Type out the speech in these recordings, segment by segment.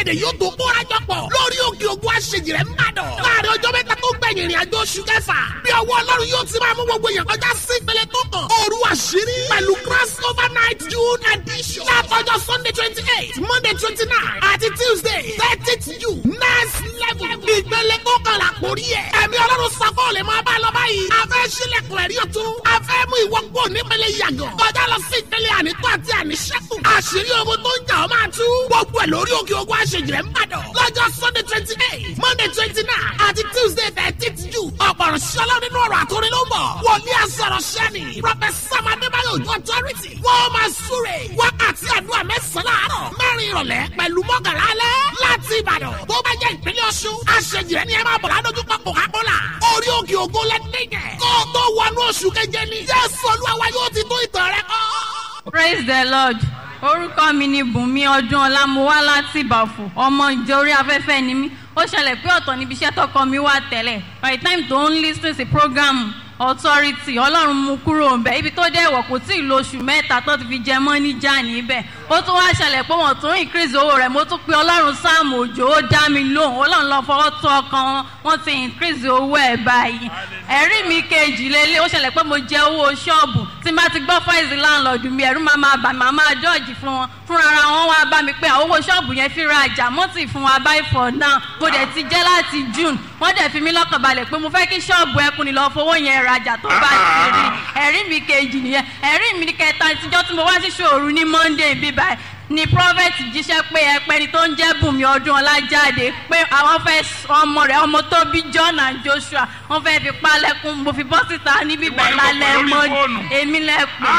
èdè yóò tó kóra jọ pọ̀ lórí òkè ògùn àṣejì rẹ̀ ń bàdàn. láàrin ọjọ́ mẹ́ta tó gbẹ̀yìn ìrìn àjò oṣù kẹfà bí ọwọ́ ọlọ́run yóò ti máa mú gbogbo èèyàn kọjá sí ìpele tó kàn. òru àṣírí pẹ̀lú cross over night june edition. látọjọ́ sunday twenty eight monday twenty nine àti tuesday thirtieth june next level. ìpele tó kàn là kórí ẹ̀. ẹ̀mí ọlọ́run sọ́kọ́ lè máa bá lọ báyìí. a fẹ́ sílẹ̀kùn ẹ̀rí ọ̀tún. a fẹ́ mú ìwọ kó nípele yàgàn. kọjá lọ sí ìpele ànító àti àníṣẹ́kù. àṣírí ogun tó ń jà ọ́ máa tú. gbogbo ẹ̀ lórí òkè ogun àṣejìrẹ́ ń bàdàn. lọ́jọ́ sunday twenty eight monday twenty nine àti tuesday thirteenth june. ọ̀pọ̀rọ̀ ṣọlá nínú ọ̀rọ̀ àtòrin ló ń bọ̀. wòlíì àsọ̀rọ̀ ṣẹ́ni. professor adébáyọ̀ ojú authority. wọ́n máa súre. wákàtí àdúrà mẹ́sàn-án láàárọ̀. mẹ́rin ìrọ̀lẹ́ pẹ̀lú mọ́kànlá alẹ́. láti ìbàdàn tó bá jẹ́ ìpínlẹ̀ ọ̀ṣun. àṣejìrẹ́ ni ẹ máa bọ̀ ládójú pápọ̀ kápọ́là. orí òkè ògo lẹ́dẹ̀gẹ̀. kó o tó wọnú oṣù keje ni. jésù olúwa wa yóò ti tó ìtàn rẹ kọ́. praise the lord orúkọ mi ni bùnmi ọdún ọlámúwá láti ìbàfò ọmọ ìjọ orí afẹ́fẹ́ ni mí ó ṣẹlẹ̀ pé ọ̀tọ̀ níbi iṣẹ́ tọkọ mi wà tẹ́lẹ̀ by the time tó ń lis ten sí program authority ọlọ́run mú kúrò ń bẹ̀ ibi tó dẹ̀ wọ̀ kò tí ì lo oṣù mẹ́ta tó ti fi jẹ mọ́ níjà níbẹ̀ ó tún wá ṣẹlẹ̀ pé wọ́n tún increase owó rẹ̀ mo tún pe ọlọ́run sáàmù òjò ó dá mi lóhùn ọlọ́run lọ fọwọ́ tó ọkàn wọn wọ́n ti increase owó ẹ̀ báyìí ẹ̀rí mi kejì lélẹ̀ ó ṣẹlẹ̀ pé mo jẹ owó ṣọ́ọ̀bù tí n bá ti gbọ́ fáìsì láńlọ́ọ̀dù mi ẹ̀rú máa máa bà máa máa jọ́ọ̀jì fún wọn fúnra ara wọn wá bá mi pé àwọn owó ṣọ́ọ̀bù yẹn fi ra àjà mọ́tì fún wa báyìí for now mo dẹ̀ ti jẹ́ láti june wọ́n dẹ̀ fi mí lọ́kàn balẹ̀ pé mo fẹ́ kí ṣọ́ọ̀bù ẹkùn ni lọ́ọ́ fowó yẹn rajà tó bá ti rí ẹ̀rí mi kejì nìyẹn ẹ̀rí mi kẹta ìtijọ́ tí mo wá sí ṣòru ní monday bíbáyìí ni prophet jíṣẹ́ pé ẹpẹni tó ń jẹ́ bùnmi ọdún ọlájáde pé àwọn fẹ́ ọmọ rẹ̀ ọmọ tó bí john and joshua wọ́n fẹ́ fi palẹ̀kùn mo fi bọ́ síta níbí bẹ́ẹ̀ lálẹ́ mọ́ èmi lẹ́pẹ́.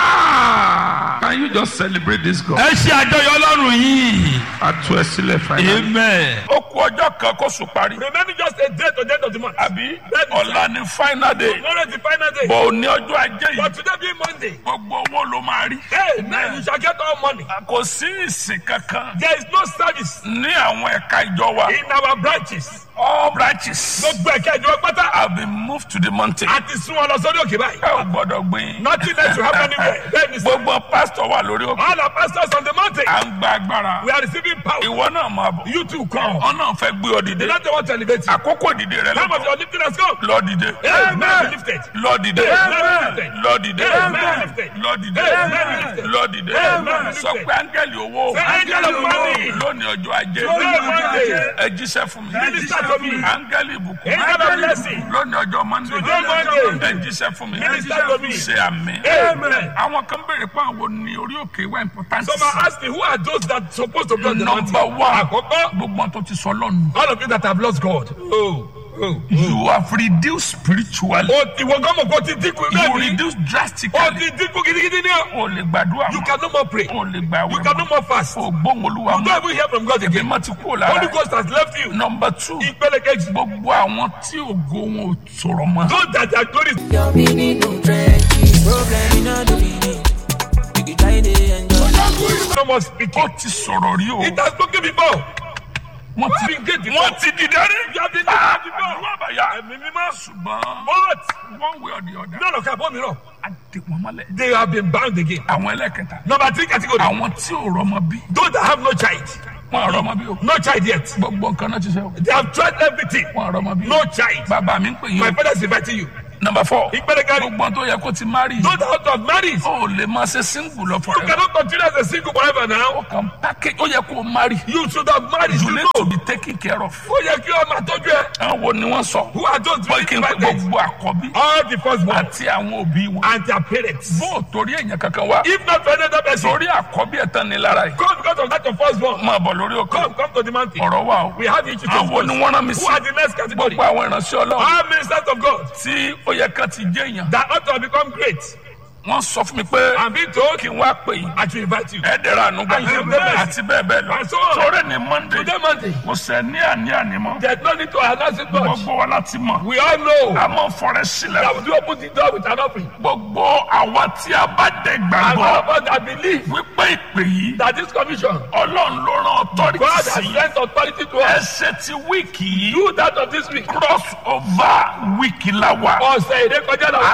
Ah, can you just celebrate this God? ẹ ṣe àjọyọ̀ ọlọ́run yìí. a tú ẹ sílẹ̀ fàyà. amen. ó kú ọjọ́ kan kó sùn parí. Remaining just a day to the end of the month. àbí Bẹ́ẹ̀ni, ọ̀la ni final day. Tomorrow is the final day. bọ̀ ò ní ọjọ́ ajé But yìí. today being Monday, gbogbo owó ló máa rí. hey, now you shall get all money. kò sí ìsìn kankan There is no service ní àwọn ẹ̀ka ìjọ wa. in our branches. all branches Gbogbo ẹ̀ka ìjọba pátá have been moved to the mountain. àti sún wọn lọ sórí òkè báyìí. ẹ ò gbọ́dọ̀ gbìn. Nothing else will happen anywhere. Bẹ́ẹ̀ni sọ, gbogbo pásítọ̀ wà lórí òkè. all our pastors on the mountain, à ń gba agbára. we are receiving power. ìwọ náà máa bọ̀. You too come. wọn náà fẹ́ gbé ọ The dìde. Lord want to elevate you. àkókò dìde rẹ Time of lọ́tọ̀. your lifting has come. lọ dìde. Amen. Be lifted. lọ dìde. Amen. lọ dìde. Amen. lọ dìde. Amen. lọ dìde. Amen. sọ pé áńgẹ́lì owó. Say, "Angel of money." lónìí ọjọ́ ajé. Today, Monday. ẹ jíṣẹ́ fún mi. Minister to me. áńgẹ́lì ìbùkún. Angel of blessing. lónìí ọjọ́ mọ́ndé. Today, Monday. ẹ jíṣẹ́ fún mi. Minister to me. ṣe àmì. Amen. àwọn kan béèrè pé àwọn ní orí òkè wá important. Some are asking, who are those that supposed to be on the mountain? number one. Àkọ́kọ́, gbogbo wọn tó ti sọ lọ́nu. all of you that have lost God. Oh, oh. you have reduced spiritually. O ti wọ gọ́mọ̀ kó ti dínkù you bẹ́ẹ̀ ni. reduce O drastically. ti dínkù gidigidi ni o. o lè gbàdúrà You mọ́. can no more pray. o lè gbà You wẹ̀ can no mọ́. more fast. o gbóhùn olúwa You don't mọ́. even hear from God again. èmi ti kú lára. Holy Ghost has left you. number two. Ìpele kejì. gbogbo àwọn tí ògo wọn ò sọ̀rọ̀ mọ́. Those that are glory. Your meaning no trenches. Problem in all the meaning. You can try to enjoy. No more speaking. ó ti sọ̀rọ̀ rí o. It has spoken before. wọ́n ti Been great before. wọ́n ti dìde rí. You have been Ah, great before. àdúrà bàyà. Ẹ̀mí mímọ́. ṣùgbọ́n But one way or the other. none of them bọ́ mìíràn. a dè wọ́n mọ́lẹ̀. They have been bound again. àwọn ẹlẹ́kẹta. Number three category. àwọn tí ò rọmọ bí. Those that have no child. wọn ò rọmọ bí o. No child yet. gbogbo nǹkan náà ti sẹ́ o. They have tried everything. wọn ò rọmọ bí. No child. bàbá mi ń pè yín My o. father is inviting you. number four. Ìpele kẹrin. gbogbo tó yẹ kó ti marry. Those that have married. o lè máa ṣe single lọ You forever. cannot continue as a single forever now. kàn package ó yẹ kó o marry. You should have married. you You need know. to be taken care of. Ó yẹ kí ọmọ àtọ́jú ẹ. àwọn wo ni wọ́n sọ. Who are those wọ́n kí n pé invited? gbogbo àkọ́bí. All the firstborn àti àwọn òbí wọn. and their parents. bó o torí èèyàn kankan wá. If not for another person, torí àkọ́bí ẹ̀ tán ni lára yìí. come because of that of firstborn. máa bọ̀ lórí òkè. Come, come to the mountain. ọ̀rọ̀ wà o. We have each of àwọn ni wọ́n rán mi Who sí. are the next category? gbogbo àwọn ìránṣẹ́ ọlọ́run. All ministers of God tí ó yẹ ká ti jẹ́ èèyàn. that ought to have become great. wọ́n sọ fún mi pé I'm being told kí n wá pè yín. I should invite you. ẹ̀ẹ́dẹ̀rẹ̀ ànúgbà And you never- àti bẹ́ẹ̀ bẹ́ẹ̀ lọ. And so on. sọ̀rọ̀ ni monday. Today Monday, kò sẹ́ ní àní ànímọ́. there's no need to announce it much. gbogbo wa láti mọ̀. We all know a mọ̀ fọrẹ sílẹ̀. that we do open the door with an offering. gbogbo àwa tí a bá dẹ̀ And gbàgbọ́ all of us that believe wípé ìpè yìí that this commission, ọlọ́run ló rán ọtọ́rìtì God has sí sent authority to us. ẹsẹ̀ ti wíìkì yìí Do that of this week. cross over wíìkì la wà Ọ̀sẹ̀ ìrékọjá à ń náà.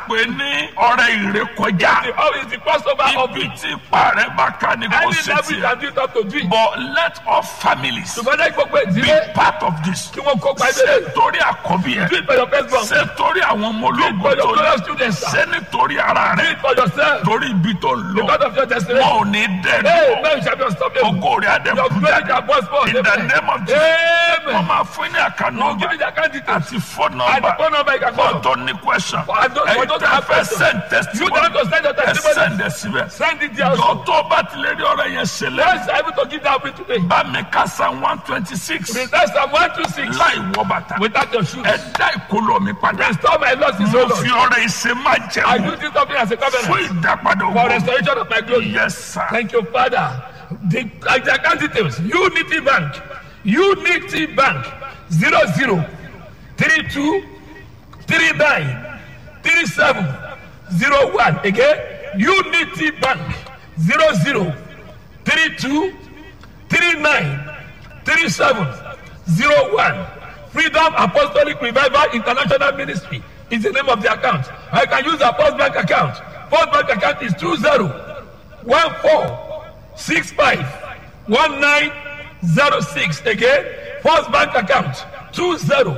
pè ní ọrẹ ìrékọjá The how is the Passover of ibi tí ipa rẹ bá ká ní kò any ṣe level you tiẹ̀ can do it up to do it. but let all families Ṣùgbọ́n náà gbogbo be ìdílé part of this kí wọ́n kópa ṣe ẹgbẹ́ torí àkọ́bí Do ẹ it for your first born. ṣe torí àwọn ọmọ ológun for your tó fellow lẹ students, sir. ṣe nítorí ara Do rẹ it for yourself. torí ibi tó ń lọ Because of your destiny. wọn ò ní Hey, dẹ́nu man, you shall be unstoppable. ògo rẹ Your adẹ́kùn glory jáde shall burst forth. in the name of Jesus wọ́n Amen. máa fún ní àkànnà Now give me the account details. àti phone And the number phone number you can call. fọ́tò ní question For those- for ẹ̀yin those tẹ́ that have fẹ́ questions. send You testimony don't have to send your ẹ testimony. send ẹ síbẹ̀ Send it there. jọ also. tó bá tilẹ̀ rí ọ̀rọ̀ yẹn ṣẹlẹ̀ Once you're able to give that way today. bá mi ká san one twenty six Present Psalm 126 láì wọ bàtà without your shoes. ẹ dá ìkólọ mi padà Restore my losses, mo O fi Lord. ọ̀rọ̀ ìṣe má I jẹun do this something as a fún covenant ìdápadà for ògo restoration of my glory. yes sir Thank you, Father. The, uh, the account details. Unity Bank. Unity Bank. Zero zero three two three nine three seven zero one. Again. Unity Bank. Zero zero three two three nine three seven zero one. Freedom Apostolic Revival International Ministry is the name of the account. I can use the Post Bank account. Post Bank account is two zero one four six five one nine zero six again first bank account two zero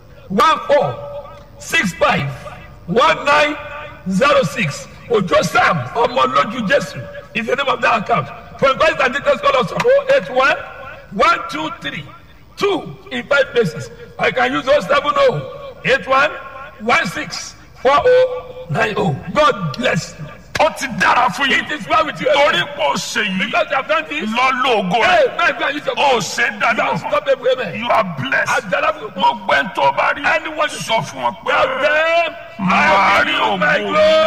one four six five one nine zero six ojo sam ọmọlójú jésù is the name of that account for inquiries and details call us on oh eight one one two three two in five places i can use oh seven oh eight one one six four oh nine oh god bless you. ó ti dára fún yín It is well with you. torí pò ṣe yìí Because you have done this. lọ lóògùn Hey, rẹ man, go and use your ó phone. ṣe You dáadáa are fún unstoppable, amen. you are blessed Àjàlá fún gbogbo ẹni tó bá rí Anyone sọ fún wọn pé Tell them, màá I rí will use my ògo glory.